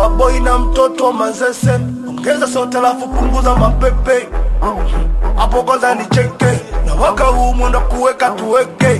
baba boy na mtoto wa Manzese, ongeza sote alafu punguza mapepe hapo kwanza ni cheke na waka huu mwenda kuweka tuweke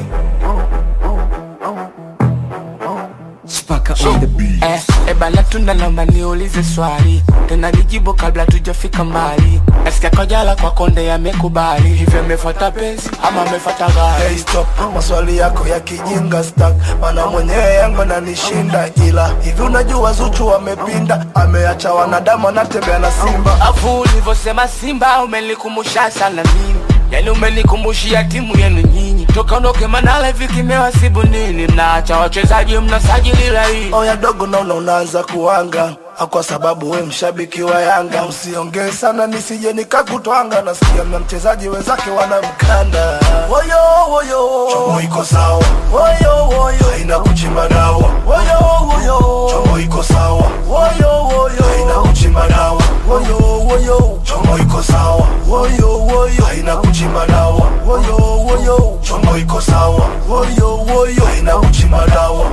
Spaka on the beat. Eh, eh bana tunda naomba niulize swali tena nijibu kabla tujafika mbali nasikia kojala kwa konde yamekubali hivyo amefuata penzi ama amefuata gari Hey stop, maswali yako ya kijinga stack, mana mwenyewe yangu ananishinda, ila hivi unajua Zuchu amepinda, ameacha wanadamu anatembea na simba. afu ulivyosema simba umenikumbusha sana mimi yani umenikumbushia timu yenu nyinyi toka ondoke manala hivi kimewasibu nini mnaacha wachezaji mnasajili laini Oya dogo, naona unaanza kuanga kwa sababu we mshabiki wa Yanga, usiongee sana nisije nikakutwanga. Nasikia na mchezaji wenzake wanamkanda. Woyo woyo, chomo iko sawa. Woyo woyo, haina kuchimba dawa. Woyo woyo, chomo iko sawa. Woyo woyo, haina kuchimba dawa. Woyo woyo, chomo iko sawa. Woyo woyo, haina kuchimba dawa. Woyo woyo, chomo iko sawa. Woyo woyo, haina kuchimba dawa.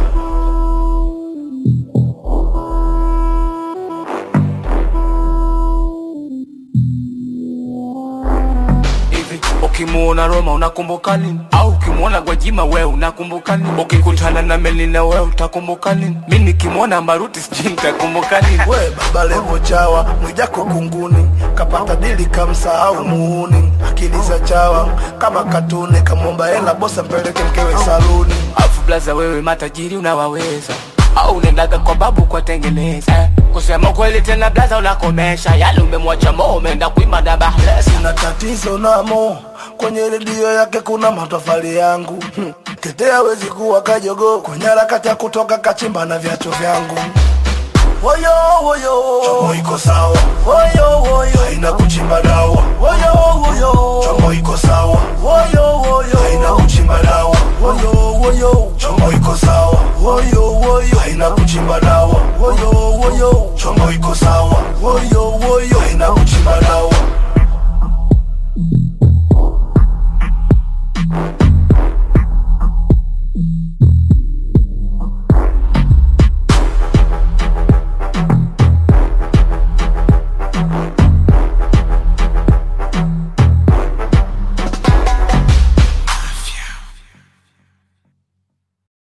hivi ukimuona Roma unakumbuka nini? Au ukimuona Gwajima we unakumbuka nini? Ukikutana na Melina we utakumbuka nini? Mi nikimwona Mbaruti sijui nitakumbuka nini? we baba levo chawa mwijako kunguni kapata dili kamsahau muuni akili za chawa kama katuni kamwomba hela bosa mpeleke mkewe saluni Afu blaza wewe matajiri unawaweza au unaendaga kwa babu kwa tengeneza eh, kusema kweli tena blaza unakomesha yale umemwacha mo umeenda kuima dabahlesa na tatizo namo kwenye redio yake kuna matofali yangu hmm. Tete hawezi kuwa kajogo kwenye harakati ya kutoka kachimba na viatu vyangu Woyo woyo, chomo iko sawa. Woyo woyo, haina kuchimba dawa. Woyo woyo, chomo iko sawa. Woyo woyo, haina kuchimba dawa. Woyo woyo, chomo iko sawa. Woyo woyo, haina kuchimba dawa. Woyo woyo, chomo iko sawa. Woyo woyo, haina kuchimba dawa.